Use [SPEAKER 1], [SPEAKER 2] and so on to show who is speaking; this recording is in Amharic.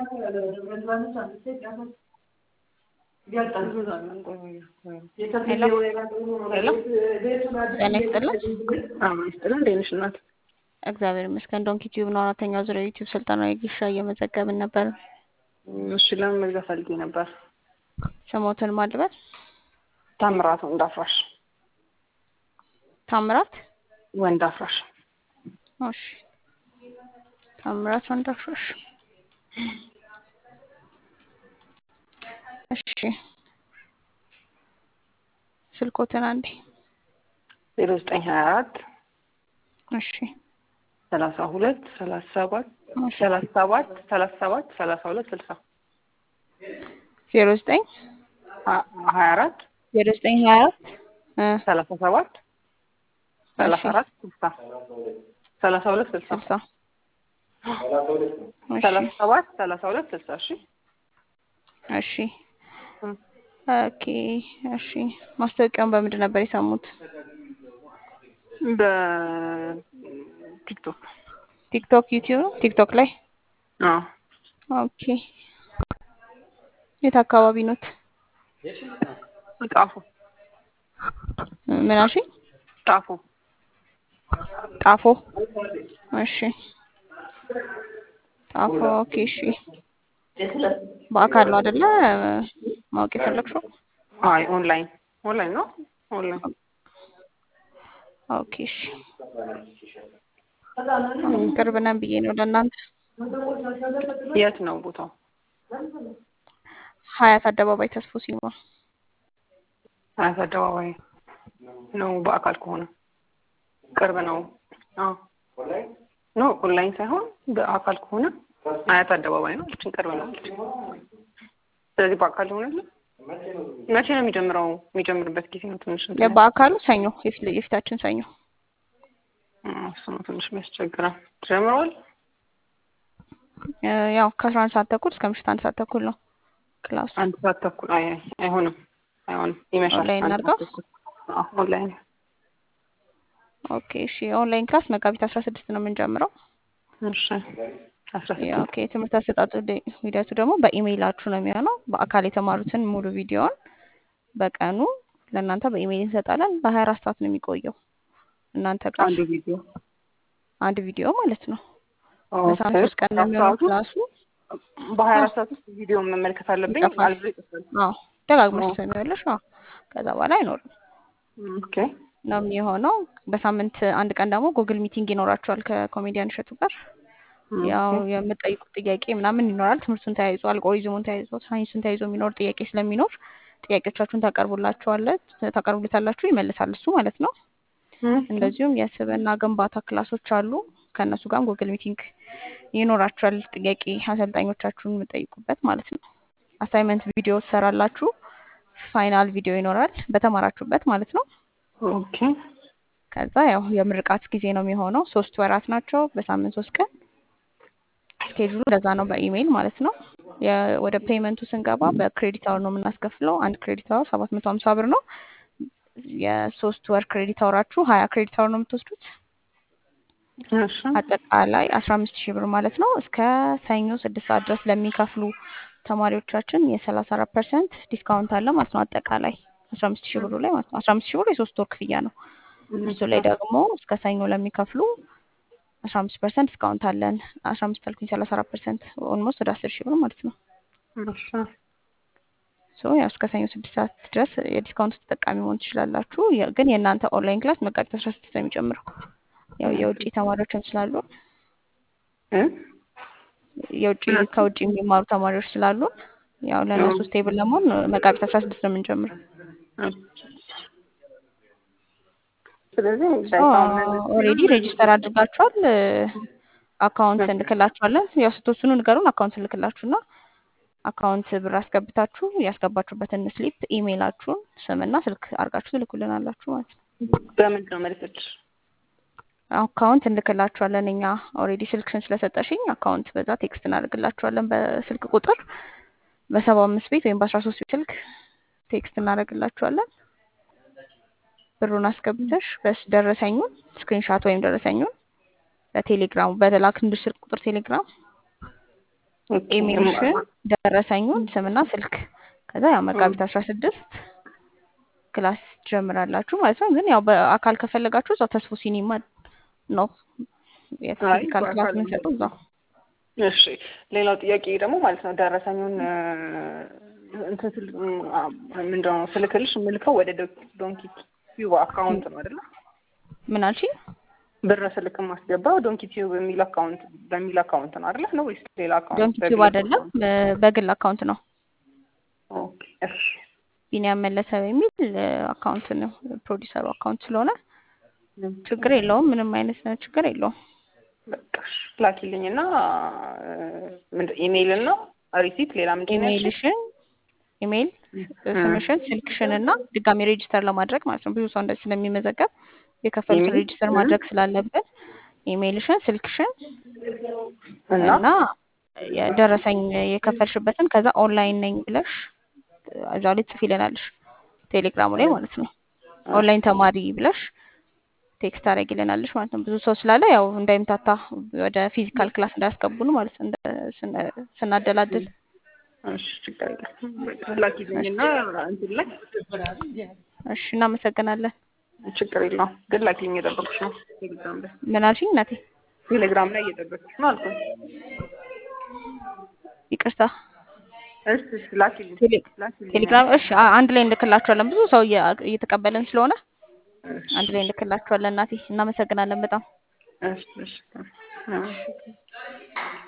[SPEAKER 1] ጤና ይስጥልን። እንዴት ነሽ እናት?
[SPEAKER 2] እግዚአብሔር ይመስገን። ዶንኪ ቲዩብ ነው አራተኛው ዙሪያ ዩቲዩብ ስልጠና የግሻ እየመዘገብን ነበር።
[SPEAKER 1] እሺ ለምን መግዛት ፈልጌ ነበር።
[SPEAKER 2] ስሞትን ማድበር
[SPEAKER 1] ታምራት ወንድ አፍራሽ
[SPEAKER 2] ታምራት
[SPEAKER 1] ወንድ አፍራሽ
[SPEAKER 2] እሺ ታምራት ወንድ አፍራሽ እሺ ስልኮትን አንዴ
[SPEAKER 1] ዜሮ ዘጠኝ ሀያ አራት
[SPEAKER 2] እሺ
[SPEAKER 1] ሰላሳ ሁለት ሰላሳ ሰባት ሰላሳ ሰባት ሰላሳ ሰባት ሰላሳ ሁለት ስልሳ
[SPEAKER 2] ዜሮ ዘጠኝ
[SPEAKER 1] ሀያ አራት
[SPEAKER 2] ዜሮ ዘጠኝ ሀያ አራት
[SPEAKER 1] ሰላሳ ሰባት ሰላሳ አራት ስልሳ ሰላሳ ሁለት ስልሳ
[SPEAKER 2] ስልሳ
[SPEAKER 1] ሰላሳ ሰባት ሰላሳ ሁለት ስልሳ እሺ
[SPEAKER 2] እሺ ኦኬ እሺ ማስታወቂያውን በምንድን ነበር የሰሙት?
[SPEAKER 1] በቲክቶክ
[SPEAKER 2] ቲክቶክ ዩቲዩብ ነው ቲክቶክ ላይ
[SPEAKER 1] አዎ
[SPEAKER 2] ኦኬ የት አካባቢ ኖት?
[SPEAKER 1] ጣፎ
[SPEAKER 2] ምን አልሽኝ?
[SPEAKER 1] ጣፎ
[SPEAKER 2] ጣፎ እሺ ጣፎ ኦኬ እሺ በአካል ነው አይደለ ማወቅ የፈለግሽው?
[SPEAKER 1] አይ ኦንላይን ኦንላይን ነው ኦንላይን
[SPEAKER 2] ኦኬ እሺ ቅርብ ነን ብዬ ነው ለእናንተ
[SPEAKER 1] የት ነው ቦታው?
[SPEAKER 2] ሀያት አደባባይ ተስፎ ሲኒማ
[SPEAKER 1] ሀያት አደባባይ ነው በአካል ከሆነ ቅርብ ነው። አዎ ኖ ኦንላይን ሳይሆን በአካል ከሆነ ሀያት አደባባይ ነው። እችን ቅርብ ነው። ስለዚህ በአካል ሆነልን መቼ ነው የሚጀምረው? የሚጀምርበት ጊዜ ነው ትንሽ
[SPEAKER 2] በአካሉ ሰኞ የፊታችን ሰኞ
[SPEAKER 1] እሱ ነው ትንሽ የሚያስቸግረው። ጀምሯል።
[SPEAKER 2] ያው ከአስራ አንድ ሰዓት ተኩል እስከ ምሽት አንድ ሰዓት ተኩል ነው ክላሱ።
[SPEAKER 1] አንድ ሰዓት ተኩል አይ አይሆንም፣ አይሆንም ይመሻል።
[SPEAKER 2] ኦንላይን
[SPEAKER 1] አንድ
[SPEAKER 2] አድርገው?
[SPEAKER 1] ሰዓት ተኩል። አዎ ኦንላይን
[SPEAKER 2] ኦኬ እሺ የኦንላይን ክላስ መጋቢት አስራ ስድስት ነው የምንጀምረው።
[SPEAKER 1] እሺ አስራ
[SPEAKER 2] ያው
[SPEAKER 1] ስድስት
[SPEAKER 2] ኦኬ የትምህርት አሰጣጡ ሂደ- ሂደቱ ደግሞ በኢሜይላችሁ ነው የሚሆነው። በአካል የተማሩትን ሙሉ ቪዲዮውን በቀኑ ለእናንተ በኢሜይል እንሰጣለን። በሀያ አራት ሰዓት ነው የሚቆየው እናንተ ጋር
[SPEAKER 1] አንድ ቪዲዮ
[SPEAKER 2] አንድ ቪዲዮ ማለት ነው።
[SPEAKER 1] ኦኬ።
[SPEAKER 2] በሳምንት ሶስት ቀን ነው የሚሆነው
[SPEAKER 1] ሰዓቱ
[SPEAKER 2] ክላሱ።
[SPEAKER 1] በሀያ አራት ሰዓት ውስጥ ቪዲዮ መመልከት አለብኝ።
[SPEAKER 2] ይጠፋል።
[SPEAKER 1] አልፎ ይጠፋል።
[SPEAKER 2] አዎ ደጋግመሽ
[SPEAKER 1] አዎ።
[SPEAKER 2] ትሰሚዋለሽ። አዎ ከዛ በኋላ አይኖርም
[SPEAKER 1] ኦኬ
[SPEAKER 2] ነው የሚሆነው። በሳምንት አንድ ቀን ደግሞ ጉግል ሚቲንግ ይኖራቸዋል ከኮሜዲያን እሸቱ ጋር ያው የምጠይቁት ጥያቄ ምናምን ይኖራል። ትምህርቱን ተያይዞ አልጎሪዝሙን ተያይዞ ሳይንሱን ተያይዞ የሚኖር ጥያቄ ስለሚኖር ጥያቄዎቻችሁን ታቀርቡላችኋለች ታቀርቡለታላችሁ ይመልሳል እሱ ማለት ነው። እንደዚሁም የስብዕና ግንባታ ክላሶች አሉ። ከእነሱ ጋርም ጉግል ሚቲንግ ይኖራችኋል። ጥያቄ አሰልጣኞቻችሁን የምጠይቁበት ማለት ነው። አሳይመንት ቪዲዮ ትሰራላችሁ። ፋይናል ቪዲዮ ይኖራል በተማራችሁበት ማለት ነው።
[SPEAKER 1] ኦኬ
[SPEAKER 2] ከዛ ያው የምርቃት ጊዜ ነው የሚሆነው። ሶስት ወራት ናቸው በሳምንት ሶስት ቀን ስኬጁሉ እንደዛ ነው በኢሜይል ማለት ነው። የ- ወደ ፔመንቱ ስንገባ በክሬዲት አወር ነው የምናስከፍለው። አንድ ክሬዲት አወር ሰባት መቶ ሀምሳ ብር ነው። የሶስት ወር ክሬዲት አወራችሁ ሀያ ክሬዲት አወር ነው የምትወስዱት።
[SPEAKER 1] እሺ
[SPEAKER 2] አጠቃላይ አስራ አምስት ሺህ ብር ማለት ነው። እስከ ሰኞ ስድስት ሰዓት ድረስ ለሚከፍሉ ተማሪዎቻችን የሰላሳ አራት ፐርሰንት ዲስካውንት አለ ማለት ነው። አጠቃላይ አስራ አምስት ሺህ ብሩ ላይ ማለት ነው። አስራ አምስት ሺህ ብሩ የሶስት ወር ክፍያ ነው። እሱ ላይ ደግሞ እስከ ሰኞ ለሚከፍሉ አስራ አምስት ፐርሰንት ዲስካውንት አለን። አስራ አምስት አልኩኝ ሰላሳ አራት ፐርሰንት ኦልሞስት ወደ አስር ሺህ ብር ማለት ነው።
[SPEAKER 1] እሺ
[SPEAKER 2] ሶ ያው እስከ ሰኞ ስድስት ሰዓት ድረስ የዲስካውንት ተጠቃሚ መሆን ትችላላችሁ። የ- ግን የእናንተ ኦንላይን ክላስ መጋቢት አስራ ስድስት ነው የሚጀምረው። ያው የውጭ ተማሪዎችም ስላሉ
[SPEAKER 1] እ
[SPEAKER 2] የውጭ ከውጭ የሚማሩ ተማሪዎች ስላሉ ያው ለእነሱ ስቴብል ለመሆን መጋቢት አስራ ስድስት ነው የምንጀምረው።
[SPEAKER 1] ስለዚህ ዳይታውን
[SPEAKER 2] ኦልሬዲ ሬጂስተር አድርጋችኋል። አካውንት እንልክላችኋለን። ያው ስትወስኑ ንገሩን። አካውንት እንልክላችሁና አካውንት ብር አስገብታችሁ ያስገባችሁበትን ስሊፕ ኢሜይላችሁን ስምና ስልክ አድርጋችሁ ትልኩልናላችሁ ማለት ነው።
[SPEAKER 1] በምንድን ነው መልክልሽ?
[SPEAKER 2] አካውንት እንልክላችኋለን። እኛ ኦልሬዲ ስልክሽን ስለሰጠሽኝ አካውንት በዛ ቴክስት እናደርግላችኋለን በስልክ ቁጥር በሰባ አምስት ቤት ወይም በአስራ ሶስት ቤት ስልክ ቴክስት እናደርግላችኋለን። ብሩን አስገብተሽ በስ ደረሰኙን ስክሪንሻት ወይም ደረሰኙን በቴሌግራም በተላክልሽ ስልክ ቁጥር ቴሌግራም
[SPEAKER 1] ኦኬ
[SPEAKER 2] ኢሜልሽን፣ ደረሰኙን፣ ስምና ስልክ ከዛ ያው መጋቢት አስራ ስድስት ክላስ ትጀምራላችሁ ማለት ነው። ግን ያው በአካል ከፈለጋችሁ እዛው ተስፎ ሲኒማ ነው የፊዚካል ክላስ
[SPEAKER 1] በአካል
[SPEAKER 2] የምንሰጠው እዛው።
[SPEAKER 1] እሺ ሌላው ጥያቄ ደግሞ ማለት ነው ደረሰኙን እ፣ እንትን ስል አ፣ ምንድን ነው ስልክልሽ የምልከው ወደ ዶንኪ ዶንኪ ቲዩብ አካውንት ነው አይደለ?
[SPEAKER 2] ምን አልሽኝ?
[SPEAKER 1] ብር ስልክ የማስገባው ዶንኪ ቲዩብ በሚል አካውንት በሚል አካውንት ነው አይደለ? ነው ወይስ ሌላ አካውንት?
[SPEAKER 2] ዶንኪ ቲዩብ
[SPEAKER 1] በግል
[SPEAKER 2] አይደለም፣
[SPEAKER 1] አካውንት?
[SPEAKER 2] በ- በግል አካውንት ነው።
[SPEAKER 1] ኦኬ እሺ
[SPEAKER 2] ቢኒያም መለሰ በሚል እ፣ አካውንት ነው ፕሮዲሰሩ አካውንት ስለሆነ ችግር የለውም። ምንም አይነት ችግር የለውም።
[SPEAKER 1] በቃ እሺ ላኪልኝና እ፣ ምንድን ኢሜይል እና ሪሲት ሌላ ምንድን ነው ያልሽኝ?
[SPEAKER 2] ኢሜይልሽን ኢሜይል ስምሽን ስልክሽን እና ድጋሚ ሬጂስተር ለማድረግ ማለት ነው። ብዙ ሰው እንደዚህ ስለሚመዘገብ የከፈሉትን
[SPEAKER 1] ኢሜይል
[SPEAKER 2] ሬጂስተር ማድረግ ስላለብን ኢሜይልሽን ስልክሽን
[SPEAKER 1] እና
[SPEAKER 2] እና የደረሰኝ የከፈልሽበትን ከዛ ኦንላይን ነኝ ብለሽ እዛው ላይ ትጽፊልናለሽ ቴሌግራሙ ላይ ማለት ነው። ኦንላይን ተማሪ ብለሽ ቴክስት ታደርጊልናለሽ ማለት ነው። ብዙ ሰው ስላለ ያው እንዳይምታታ ወደ ፊዚካል ክላስ እንዳያስገቡን ማለት ነው። እንደ- ስነ- ስናደላድል
[SPEAKER 1] እሺ ችግር የለም ላኪልኝና እንትን ላይ
[SPEAKER 2] እሺ፣ እናመሰግናለን።
[SPEAKER 1] ችግር የለውም ግን ላኪልኝ እየጠበኩሽ ነው ቴሌግራም ላይ
[SPEAKER 2] ምን አልሽኝ እናቴ?
[SPEAKER 1] ቴሌግራም ላይ እየጠበኩሽ ነው አልኩኝ
[SPEAKER 2] ይቅርታ
[SPEAKER 1] እሺ እሺ ላኪልኝ
[SPEAKER 2] ቴሌ-
[SPEAKER 1] ላኪልኝ
[SPEAKER 2] ቴሌግራም እሺ፣ አ- አንድ ላይ እንልክላችኋለን። ብዙ ሰው እየ- እየተቀበልን ስለሆነ
[SPEAKER 1] እሺ
[SPEAKER 2] አንድ ላይ እንልክላችኋለን። እናቴ እናመሰግናለን በጣም
[SPEAKER 1] እሺ እሺ እሺ